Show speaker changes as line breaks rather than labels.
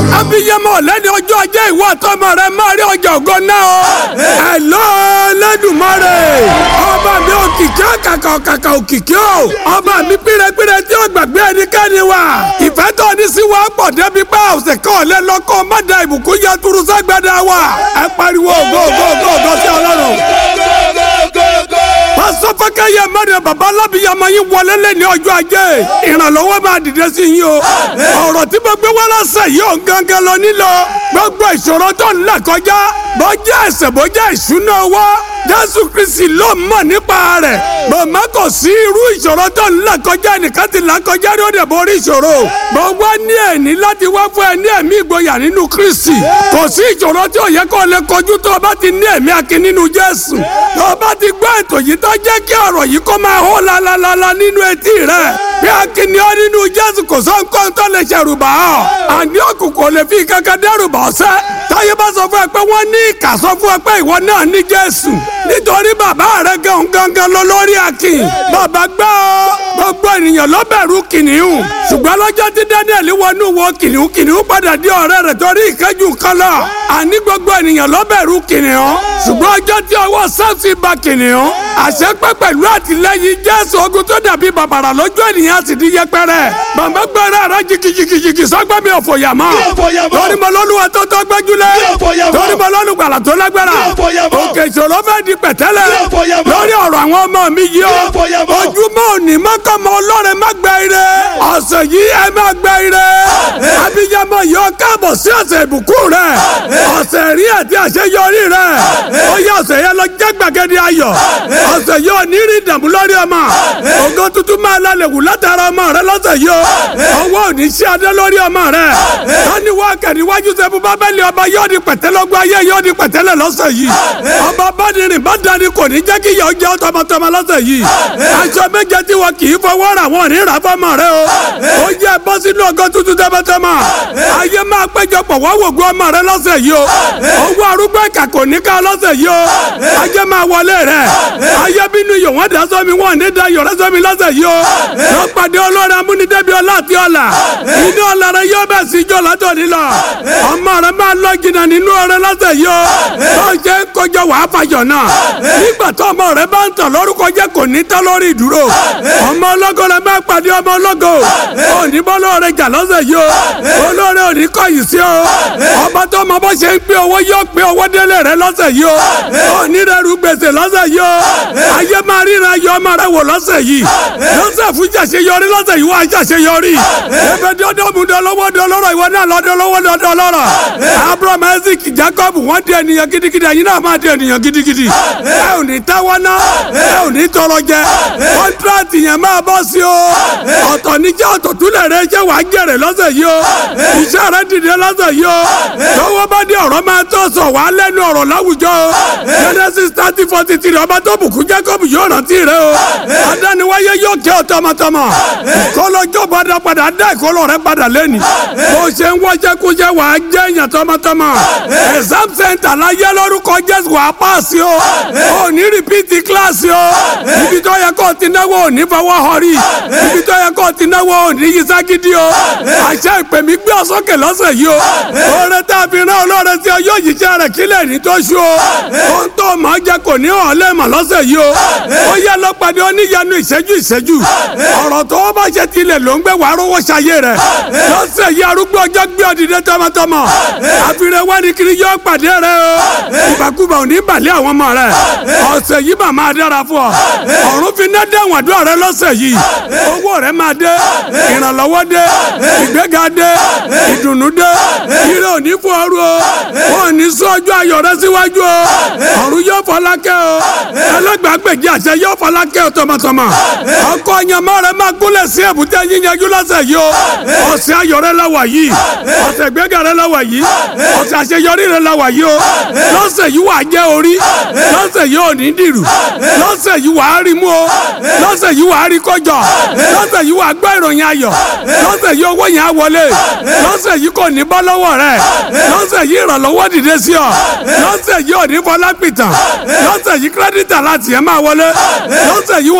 abiyamọ lẹ́ni ọjọ́ ajé ìwọ àtọmọ rẹ máa rí ọjà ògo náà o. ẹ lọ lẹ́dùnmọ́rè ọba mi òkìkí ọ̀kàkà ọ̀kàkà òkìkí o ọba mi pírẹpírẹ tí ó gbàgbé ẹnikẹ́ni wa ìfẹ́ tó ní sí wa pọ̀ débi pé ọ̀sẹ̀ kan ọ̀lẹ́ lọ́kọ́ má da ìbùkún yẹ turu sẹ́gbẹ̀dá wa ẹ pariwo ògo ògo ògo ògo sí ọlọ́run pásọfọkẹ yẹ mẹrin baba alábìyàmọ yín wọlé lé ní ọjọ́ ajé ìrànlọ́wọ́ máa dìde sí yín o ọ̀rọ̀ tí mo gbé wá lọ́sẹ̀ yìí ò gángan lọ nílò gbogbo ìṣòro tó ń là kọjá bọ́jà ẹ̀sẹ̀ bọ́jà ìṣúná owó jésù kristi ló mọ̀ nípa rẹ̀ màmá kò sí irú ìṣòro tó ń là kọjá nìkan ti là kọjá ní òde borí ìṣòro mo wá ní ẹ̀ní láti wá fún ẹ ní ẹ̀mí ìgboyà nínú kristi kò sí ìṣòro tí ò yẹ kó lè kojú tó o bá ti ní ẹ̀mí akin nínú jésù tó o bá ti gbọ́ ètò yìí tó jẹ́ kí ọ̀rọ̀ yìí kó máa hó lalalala nínú etí rẹ̀ bí akin ni ó nínú jésù kò sọ nǹkan tó lè ṣẹ̀rù bà ọ́ àní òkùnkùn ò lè fi kankan dẹ́rù bà ọ́ sẹ́ táyé bá sọ fún ẹ pé wọ́n ní ìkà sọ fún ẹ pé ìwọ náà ní jésù nítorí bàbá rẹ gan gangan lọ lórí akin bàbá gbọ́ ọ gbogbo ènìyàn ló bẹ̀rù kìnìún ṣùgbọ́n lọ́jọ́ tí daniel wọnú wo kìnìún kìnìún padà di ọ̀rẹ́ rẹ̀ torí ìkẹ́jù kan lọ àní gbogbo ènìyàn ló bẹ̀rù kìnìún ṣùgbọ́n ọjọ́ tí ọwọ́ sẹ́ẹ̀sì ba kìnìún àṣepẹ́ pẹ̀lú àtìlẹ́yìn jésù ogun tó dàbí bàbàrà lójú ènìyàn sì di yẹpẹrẹ bàbá gbẹrẹ rẹ jìkìjìkìjìkì sọgbẹ́ mi ò fòyà mọ́ torí mo lọ́lùwà tó tọ́ gbẹ́júlẹ̀ torí mo lọ́lùgbàlà tó lágbára òkè ìṣòro fẹ́ di pẹ̀tẹ́lẹ̀ lórí ọ̀rọ̀ àwọn ọmọ mi yìí o ojúmọ́ òní mọ́kànmọ́ ọlọ́run má gbẹ ire ọ̀sẹ̀ yìí ẹ má gbẹ ire abiyamọ yọ káàbọ̀ sí ọ̀sẹ̀ ìbùkún rẹ ọ̀sẹ̀ rí àti àṣeyọrí rẹ ó yẹ ọ̀sẹ̀ yẹn lọ jẹ́ gbàgede ayọ̀ ọ̀sẹ̀ yìí ò ní rí ìdààmú lórí ọmọ ògo tuntun máa lálẹ́ wù látara ọmọ rẹ lọ́sẹ̀ yìí o ọwọ́ ò ní sí adé lórí ọmọ rẹ tani wá kẹ̀níwájú sẹ́fù bábẹ́lì ọba yóò di pẹ̀tẹ́lọ́gbọ́ ayé yóò di pẹ̀tẹ́lẹ̀ lọ́sẹ̀ yìí ọba bádìrín bá dání kò ní jẹ́ kí yọ̀ jẹ́ tọmọtọmọ lọ́sẹ̀ yìí aṣọ méje tí wọn kì í fọwọ́ rà wọn ní rà fọmọ rẹ o ó yẹ bọ́ sínú ọgọ́ tuntun tọmọtọmọ ayé máa péjọpọ̀ wọ́n wògùn ọmọ rẹ lọ́sẹ̀ yìí o owó arúgbó ìkà kò ní ká lọ́sẹ̀ yìí o ayé máa wọlé rẹ ayé bínú yòó wọn dá sọmi wọn ní da yọrẹ sọmi lọ́sẹ̀ yìí o lọ pàdé olórí amúnidẹ́bi ọlá àti ọ̀la inú ọ̀la rẹ yóò bẹ̀ sí ijó látòní lọ ọmọ rẹ máa lọ jìnnà nínú ọrẹ lọ́sẹ̀ yìí o tó ṣe ń kọjọ wàá fàjọ náà nígbà tó ọmọ rẹ bá ń tàn lórúkọ jẹ́ kò ní tán lórí ìdúró ọmọ ọlọ́gọ́ rẹ máa pàdé ọmọ ọlọ́gọ́ òní bọ́lọ́ rẹ jà lọ́sẹ̀ yìí o olórí òní kọ̀yìn sí o ọba tó ọmọ bó ṣe ń pín owó yóò pín owó délé rẹ lọ́sẹ̀ yìí o òní rẹ rú gbèsè lọ́sẹ̀ yìí o ayé máa ríra yọ ọmọ rẹ wò lọ́sẹ̀ yìí lọ́sẹ̀ fún jàṣeyọrí lọ́sẹ̀ yìí wọ́n á jàṣeyọrí ẹbẹ dọ́dọ́ mu dọ́lọ́wọ́ dọ́lọ́rọ̀ ìwọ náà lọ́dọ́lọ́wọ́ dọ́lọ́rọ̀ abraham isaac jacob wọ́n di ènìyàn gidigidi ẹ̀yin náà máa di ènìyàn gidigidi ẹ ò ní táwọn ná ẹ ò ní tọrọ jẹ kọ́ńtrátì yẹn máa bọ́ sí o ọ̀tọ̀ níjẹ́ ọ̀tọ̀ túlẹ̀ rẹ jẹ́ wàá jẹ̀rẹ̀ lọ́sẹ̀ yìí o iṣẹ́ rẹ dìde lọ́sẹ̀ yìí o lọ́wọ́ bá dé ọ̀rọ̀ máa tó sọ wá lẹ́nu ọ̀rọ̀ láwùjọ o genesis thirty forty three ọba tó bùkún jacob yóò rántí rẹ o adániwáyé yóò kẹ́ ọ tọmọtọmọ kọlọjọ padà padà dá ìkọlọ rẹ padà lẹ́nu bó ṣe ń wọ́jẹ́ kújẹ́ wàá jẹ́ èèyàn tọmọtọmọ exam center láyé lórúkọ jésù wàá pàṣẹ o ò ní rìpíìtì kíláàsì o ibi tó yẹ kó o ti náwó ò ní fọwọ́ họrí ibi tó yẹ kó o ti náwó ò ní yí ságídí o àṣẹ ìpè mí gbé ọ sókè lọ́sẹ̀ yìí o oore tá a fi rán olóore tí ọ yóò yíṣẹ́ rẹ̀ kílẹ̀ ní tó ṣú o ohun tó máa jẹ kò ní hàn lẹ́ẹ̀mọ̀ lọ́sẹ̀ yìí o ó yẹ lọ́pàdé oníyanu ìṣẹ́jú ìṣẹ́jú ọ̀rọ̀ tó o bá ṣe tilẹ̀ ló ń gbé wàá rówó ṣayé rẹ̀ lọ́sẹ̀ yìí arúgbó ọjọ́ gbé ọdìdẹ tọmọtọmọ àfihàn wáni kiri yóò pàdé rẹ o ìbàkúbà ò ní balẹ̀ àwọn ọmọ rẹ ọ̀sẹ̀ yìí mà máa dára fún ọ ọ̀run fi ná dẹ́wọ̀n àdúrà rẹ lọ́sẹ̀ yìí owó rẹ máa dé ìrànlọ́wọ́ dé ìgbéga dé ìdùnnú dé ire ò ní fún ọrú o wọn ò ní sún ọjọ́ ayọ̀ rẹ síwájú o ọ̀run yóò fọlákẹ́ o ẹlẹ́gbàgbèjì àṣẹ yóò fọlákẹ́ o tọmọtọmọ ọkọ ọyànmọ́ rẹ máa gúnlẹ̀ sí èbúté yíyanjú lọ́sẹ̀ yìí o ọ̀sẹ̀ ayọ̀ rẹ la wà yìí ọ̀sẹ̀ ìgbéga rẹ la wà yìí ọ̀sẹ̀ àṣeyọrí rẹ la wà yìí o lọ́sẹ̀ yìí wà á jẹ́ orí lọ́sẹ̀ yìí ò ní dìrù lọ́sẹ̀ yìí wà á rí mú o lọ́sẹ̀ yìí wà á rí kọjọ lọ́sẹ̀ yìí wà á gbọ́ ìròyìn ayọ̀ lọ́sẹ̀ yìí owó yẹn á wọlé lọ́sẹ̀ yìí kò ní bọ́ lọ́wọ́ rẹ lọ́sẹ̀ yìí ìrànlọ́wọ́ dìde sí ọ lọ́sẹ̀ yìí ò ní fọlá pìtàn lọ́sẹ̀ yìí kírẹ́dítà láti ẹ̀ máa wọlé lọ́sẹ̀ yìí